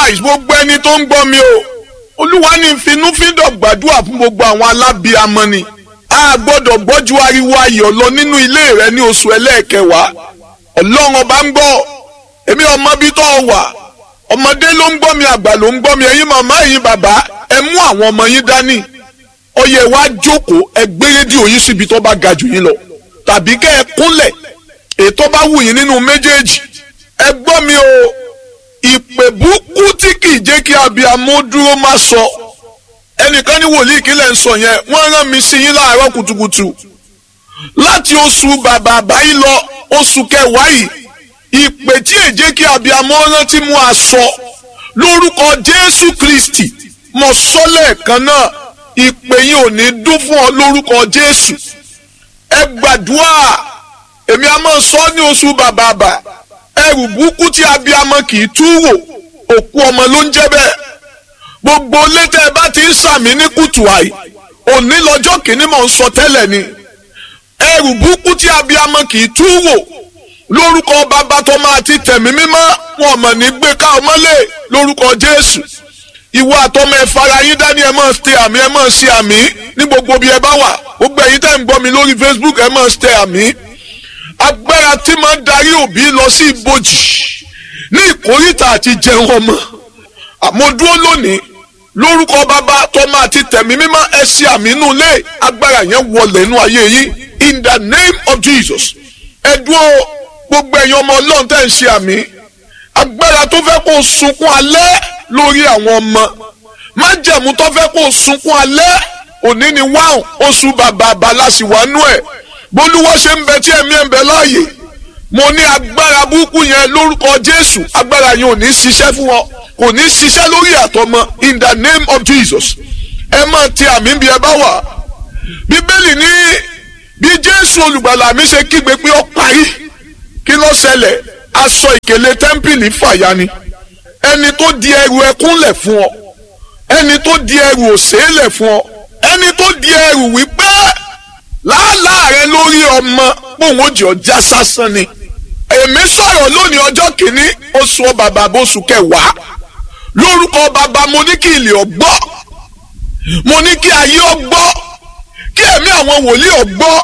nice gbogbo ẹni tó ń gbọ́ mi o olúwa ní finúfíndọ̀ gbàdúrà fún gbogbo àwọn alábíamọ ni a gbọ́dọ̀ gbọ́jú ariwo ayọ̀ lọ nínú ilé rẹ ní oṣù ẹlẹ́ẹ̀kẹwàá ọlọ́run ọba ń gbọ́ èmi ọmọ bí tó wà ọmọdé ló ń gbọ́ mi àgbà ló ń gbọ́ mi ẹ̀yin màmá ẹ̀yin bàbá ẹ mú àwọn ọmọ yín dání ó yẹ wá jókòó ẹ gbé rédíò yín síbi tó bá ga jù yín lọ tàbí kẹ́ ẹ kúnlẹ̀ ètò bá wù yín nínú méjèèjì ẹ gbọ́ mi o ìpè búkú tí kì í jẹ́ kí abiyamọ dúró má sọ ẹnìkan ní wòlíì kílẹ̀ ń sọ yẹn wọ́n rán mi sí yín láàárọ̀ kùtùkùtù láti oṣù bàbà àbáyé lọ oṣù kẹwàá yìí ìpè tí è jẹ́ kí abiyamọ rántí mú aṣọ lórúkọ Jésù Kristi mo sọ lẹ́ẹ̀kan náà ìpè yìí ò ní dún fún ọ lórúkọ Jésù ẹ gbàdúrà èmi a máa sọ ní oṣù bàbà àbà ẹrù burúkú tí abiyamọ kì í tú wò òkú ọmọ ló ń jẹ́ bẹ́ẹ̀ gbogbo létẹ ẹ bá ti ń sàmì ní kùtù àì òní lọ́jọ́ kìíní mò ń sọ tẹ́lẹ̀ ni ẹrù burúkú tí abiyamọ kì í tú wò lórúkọ bàbá tó máa ti tẹ̀mí mímọ́ wọn mọ̀ ní gbé ká ọmọlé lórúkọ Jésù ìwọ àtọmọ ẹ fara yín dání ẹ máa ṣe àmì ẹ máa ṣe àmì ní gbogbo bí ẹ bá wà gbogbo ẹ̀yin tẹ́ ń gbọ́ mi lórí Facebook ẹ máa ṣe àmì agbára tí máa ń darí òbí lọ sí ibojì ní ìkórìtà àti jẹun ọmọ àmọ́ lónìí lórúkọ bàbá tọ́mọ àti tẹ̀mí mímọ́ ẹ ṣe àmì inú ilé agbára yẹn wọlé inú ayé yín in the name of Jesus ẹ dúró gbogbo ẹ̀yin ọmọ ọlọ́run tẹ́ ń ṣe àmì agbára tó fẹ́ kó sunkún alẹ́ lórí àwọn ọmọ májẹ̀mú tó fẹ́ kó sunkún alẹ́ òní ni wáhùn oṣù bàbá àbálàsíwánú ẹ̀ bólúwọ́ ṣe ń bẹ tí ẹ̀mí ẹ̀ ń bẹ láàyè mo ní agbára burúkú yẹn lórúkọ Jésù agbára yẹn ò ní ṣiṣẹ́ fún ọ kò ní ṣiṣẹ́ lórí àtọmọ in the name of Jesus ẹ máa ti àmì bí ẹ bá wà bíbélì ní bí Jésù olùgbàlà mi ṣe kígbe pé ó parí kí ló ṣẹlẹ̀ aṣọ ìkèlè tẹ́ḿpìlì fàya ni ẹni tó di ẹrù ẹkúnlẹ̀ fún ọ ẹni tó di ẹrù òṣèlè fún ọ ẹni tó di ẹrù wípé làálàá rẹ lórí ọmọ pòun ó jẹ ọjà sásán ni èmi sọ̀rọ̀ lónìí ọjọ́ kìíní oṣù bàbá bóṣù kẹwàá lórúkọ bàbá mo ní kí ilé ọgbọ́ mo ní kí ayé ọgbọ́ kí ẹ̀mí àwọn wòlíì ọgbọ́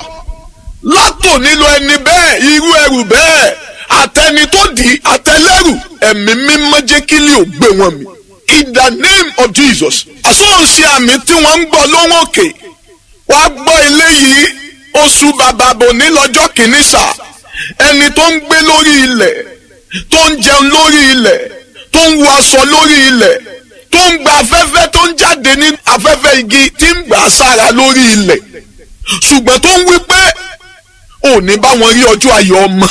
látò nílò ẹni bẹ́ẹ̀ irú ẹrù bẹ́ẹ̀ àtẹni tó dì í àtẹlẹ́rù ẹ̀mí mímọ́ jẹ́ kí ilé ò gbé wọn mi in the name of Jesus àsọ̀nṣe àmì tí wọ́n ń gbọ́ lóhùn òkè wàá gbọ́ eléyìí oṣù bàbá bò ní lọ́jọ́ kìíní sáà ẹni tó ń gbé lórí ilẹ̀ tó ń jẹun lórí ilẹ̀ tó ń wọ aṣọ lórí ilẹ̀ tó ń gba afẹ́fẹ́ tó ń jáde ní afẹ́fẹ́ igi tí ń gbà sára lórí ilẹ̀ ṣùgbọ́n tó ń wí pé ò ní bá wọn rí ọjọ́ ayọ̀ ọmọ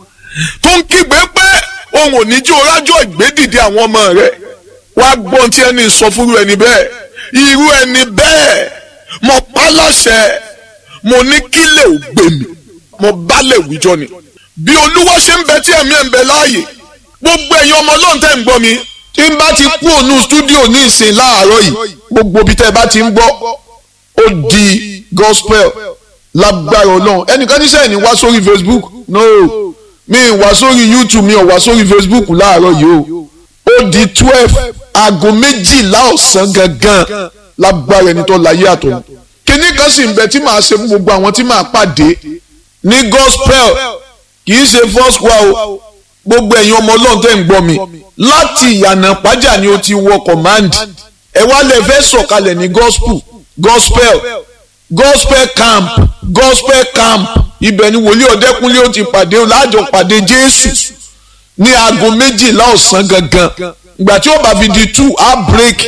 tó ń kígbe pé òun ò ní jí orájọ́ ìgbédìde àwọn ọmọ rẹ̀ wá gbọ́n tí ẹni sọ fúru ẹni bẹ́ẹ̀ irú ẹni bẹ́ẹ̀ mo pa láṣẹ mo ní kílẹ̀ ò gbé mi mo bálẹ̀ wíjọ ni. bí olúwa ṣe ń bẹ tí ẹ̀mí ẹ̀ ń bẹ láàyè gbogbo ẹ̀yin ọmọ ọlọ́run tẹ́ ń gbọ́ mi. tí n bá ti kú ònú stúdíò ní ìsìn láàárọ̀ yìí gbogbo ibi tẹ́ ẹ bá ti ń gbọ́ ó di gospel lágbára ọlọ́run ẹnìkan níṣẹ́ ní wá sórí facebook no mi wá sórí youtube mi ò wá sórí facebook láàárọ̀ yìí o ó di twelve aago méjìlá ọ̀sán gangan lágbára ẹni tó láyé àtọ̀ kíní kan sì ń bẹ tí màá ṣe fún gbogbo àwọn tí màá pàdé ní gospel kì í ṣe first choir o gbogbo ẹ̀yin ọmọ ọlọ́run tẹ́ ń gbọ́ mi láti ìyànà pàjá ni o ti wọ command ẹ wá lè fẹ́ sọ̀kalẹ̀ ní gospel gospel gospel camp gospel camp ibẹ̀ ni wòlíì ọ̀dẹ́kúnlé ó ti pàdé o láàjọ pàdé jésù ní aago méjìlá ọ̀sán gangan ìgbà tí ó bá fi di two á break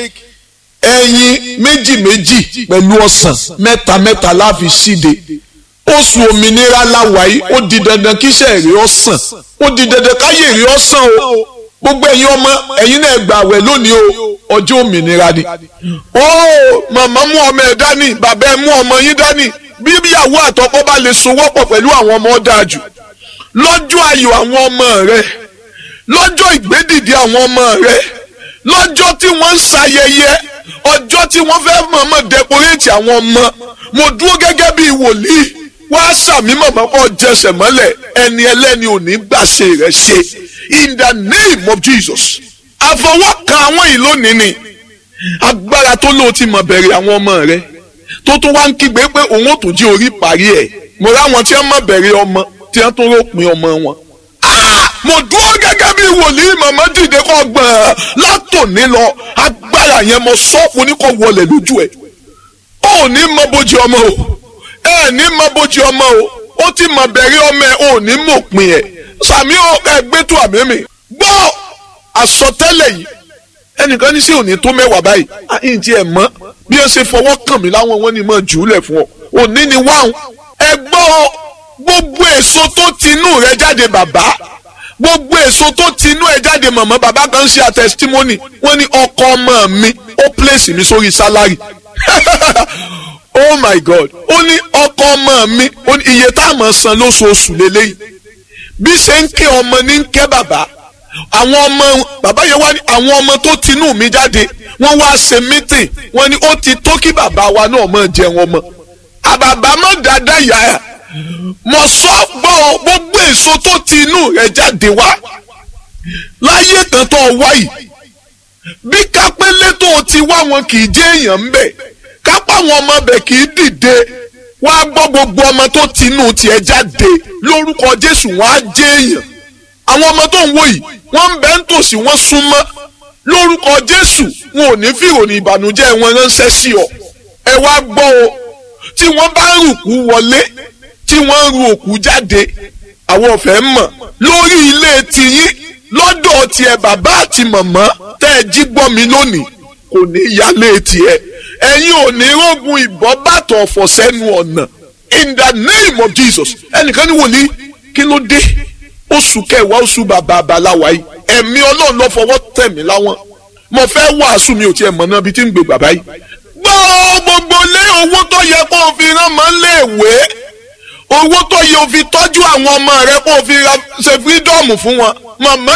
ẹyin méjì méjì pẹ̀lú ọ̀sán mẹ́ta mẹ́ta láfi síde oṣù òmìnira láwàyí ó di dandan kíṣẹ́ èrè ọ̀sán ó di dandan káyé èrè ọ̀sán o gbogbo ẹ̀yin ọmọ ẹ̀yin náà gbà wẹ̀ lónìí o ọjọ́ òmìnira ni. ó màmá mú ọmọ ẹ̀ dání bàbá ẹ̀ mú ọmọ yín dání bí ìyàwó àtọkọ bá lè sowọ́pọ̀ pẹ̀lú àwọn ọmọ dáa jù lọ́jọ́ ayọ̀ àwọn ọmọ rẹ lọ́jọ́ ìgbédìde àwọn ọmọ rẹ lọ́jọ́ tí wọ́n ń ṣayẹyẹ ọjọ́ tí wọ́n fẹ́ mọ̀ọ́mọ̀ dẹkoréètì àwọn ọmọ mo dúró gẹ́gẹ́ bí wòlíì wá sàmì mọ̀mọ́ kọ́ jẹsẹ̀ mọ́lẹ̀ ẹni ẹlẹ́ni ò ní gbàṣe rẹ̀ ṣe in the name of Jesus àfọwọ́kàn àwọn yìí lónìí ni agbára tó lóò ti mọ̀ bẹ̀rẹ̀ àwọn ọmọ rẹ tó tún wá ń kígbe pé òun ò tún jí orí parí ẹ̀ mo ráwọn tí wọ́n mọ̀ bẹ̀rẹ̀ ọmọ tí wọ́n tún ròpin ọmọ wọn. mo dúró gẹ́gẹ́ bí wòlíì màmá dìde kọ́ gbọ̀n látòní lọ agbára yẹn mo sọ fún ní kò wọlé lójú ẹ̀ ó ní mọ bójú ọmọ o ẹ ní mọ bójú ọmọ o ó ti mọ bẹ̀rẹ̀ ọmọ ẹ ò ní mọ̀pin ẹ̀ sàmí ẹgbẹ́ tó àmì mi gbọ́ àsọtẹ́lẹ̀ yìí ẹnìkan ní sí òní tó mẹ́wàá báyìí àyìn tí ẹ mọ̀ bí ó ṣe fọwọ́ kàn mí láwọn wọn ni mọ̀ jùúlẹ̀ fún ọ òní ni wáhùn ẹ gbọ́ gbogbo èso tó tinú rẹ jáde bàbá gbogbo èso tó tinú ẹ jáde mọ̀mọ́ bàbá kan ṣe àtẹsítímọ́nì wọ́n ní ọkọ ọmọ mi ó pèsè mi sórí sálárì oh my god ó ní ọkọ ọmọ mi ó ní iye tá a máa san lóṣooṣù lélẹ́yìí bí ṣe ń ké ọmọ ní ń ké bàbá àwọn ọmọ bàbá yẹn wá ní àwọn ọmọ tó tinú mi jáde wọ́n wá ṣe mítìn wọ́n ní ó ti tó kí bàbá wa náà máa jẹun ọmọ àbàbà má dáadáa yà á mọ̀ sọ gbọ́ gbogbo èso tó tinú rẹ̀ jáde wá láyé kan tó wá yìí bí kápẹ́lẹ́ tó ti wá wọn kì í jẹ́ èèyàn ń bẹ̀ kápá àwọn ọmọ bẹ̀ kì í dìde wá gbọ́ gbogbo ọmọ tó tinú tiẹ̀ jáde lórúkọ Jésù wọn á jẹ́ èèyàn àwọn ọmọ tó ń wò yìí wọ́n ń bẹ ń tòsí wọ́n súnmọ́ lórúkọ Jésù wọn ò ní fìròyìn ìbànújẹ́ wọn ránṣẹ́ sí ọ ẹ wá gbọ́ o tí wọ́n bá ń rùkú wọlé tí wọ́n ń ru òkú jáde àwọn ọ̀fẹ́ mọ̀ lórí ilé tiyín lọ́dọ̀ tiẹ̀ bàbá àti màmá tẹ́ ẹ jí gbọ́ mi lónìí kò ní yálé tiẹ̀ ẹ̀yin ò ní rógun ìbọn bàtọ̀ ọ̀fọ̀ sẹ́nu ọ̀nà in the name of Jesus ẹnìkan ní wòlíì kí ló dé oṣù kẹwàá oṣù bàbá àbáláwa yìí ẹ̀mí ọlọ́run ló fọwọ́ tẹ̀ mí láwọn mo fẹ́ wàásù mi ò tiẹ̀ mọ̀ náà bí tí ń gbé bàbá yìí. gbọ́ gbogbo lé owó tó yẹ kó o fi rán máa ń lé ìwé owó tó yẹ o fi tọ́jú àwọn ọmọ rẹ kó o fi ṣe fírídọ́ọ̀mù fún wọn màmá